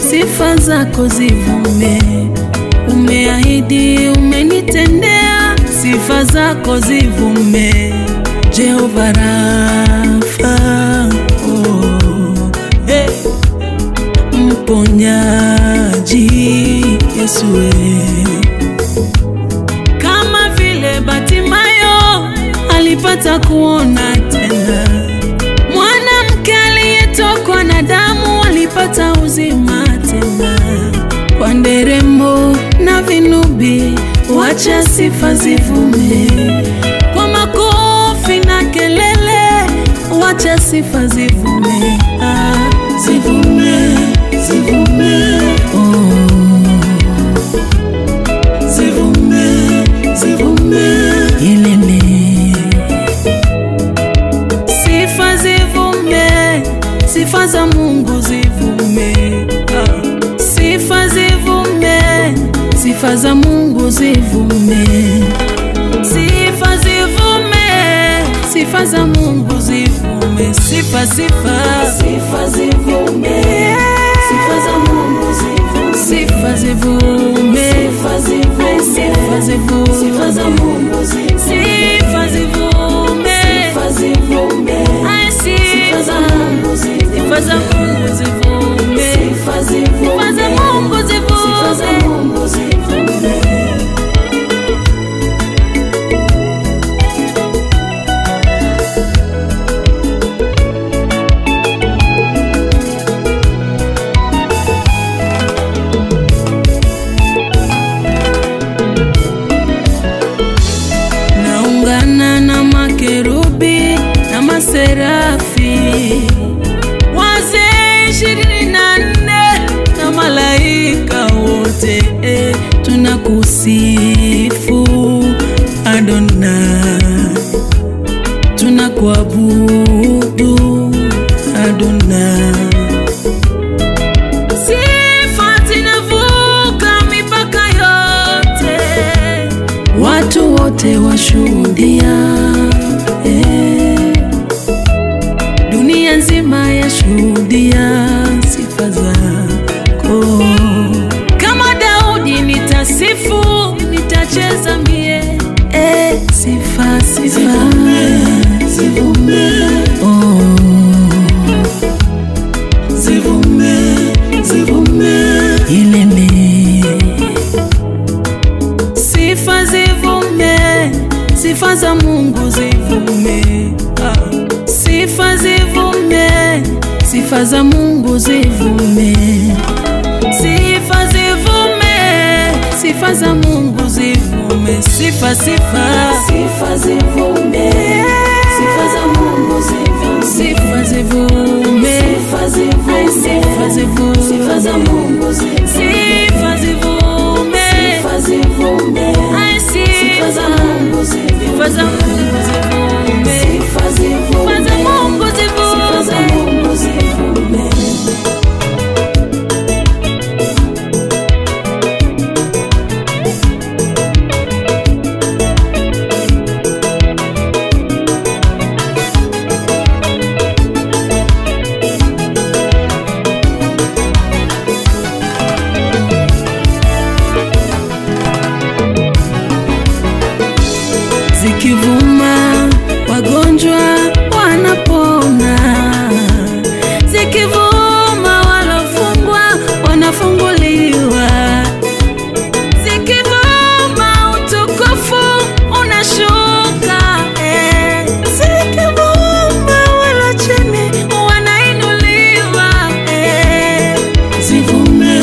sifa zako zivume. Umeahidi, umenitendea, sifa zako zivume. Jehova Rafa, oh, hey. Mponyaji Yesu we. Kama vile Batimayo alipata kuona tena, mwanamke aliyetokwa na damu alipata uzima tena. Kwa nderemo na vinubi, wacha sifa zivume. Kwa makofi na kelele, wacha sifa zivume. Ah, zivume, zivume, oh. Zivume, zivume, ilele. Sifa zivume, sifa za Mungu zivume. Ah. Sifa zivume, sifa za Mungu zivume. Sifa zivume, sifa za Mungu zivume. Sifa, sifa, Sifa zivume, sifa za Mungu zivume, sifa zivume. sifa zivume, Sifa zivume. sifa za Mungu zivume, Sifa zivume. sifa zivume, Ai, sifa za sifa. Mungu zivume, Sifa za Mungu zivume. sifa zivume, Sifa za Mungu sifa za zivume. Mungu zivume. Naungana na makerubi na maserafi, wazee ishirini na nne na malaika wote, eh, tunakusifu Adonai, tunakuabudu Adonai. Sifa zinavuka mipaka yote, watu wote washuhudia, eh, dunia nzima yashuhudia sifa zako. Kama Daudi nitasifu, nitacheza mie, eh, sifa sifa, Zivume, oh. zivume, zivume, ilele sifa zivume sifa za mungu zivume Ah. sifa zivume sifa za mungu zivume sifa zivume sifa za mungu zivume sifa sifa sifa zivume, sifa za Mungu zivume, sifa zivume sifa zivume, sifa zivume sifa za Mungu zivume, sifa zivume sifa zivume, Ai, sifa za Mungu sifa za zivume, mungu zivume sifa zivume, sifa za mungu sifa za zivume Mungu zivume. zikivuma wagonjwa wanapona, zikivuma walofungwa wanafunguliwa, zikivuma utukufu unashuka, eh. zikivuma wala chini wanainuliwa, eh. Zivume,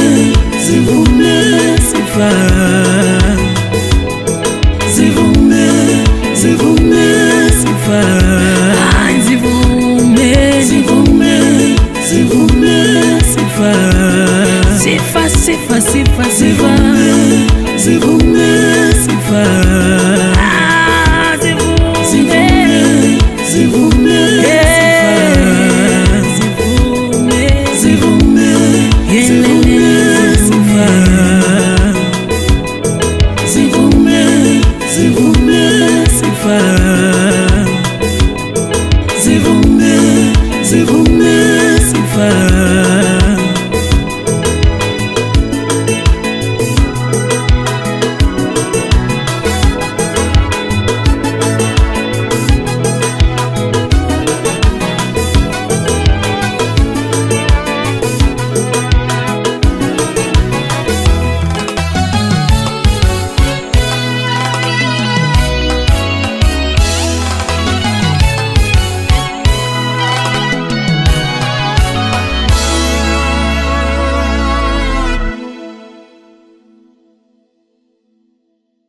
zivume, sifa zivume, zivume,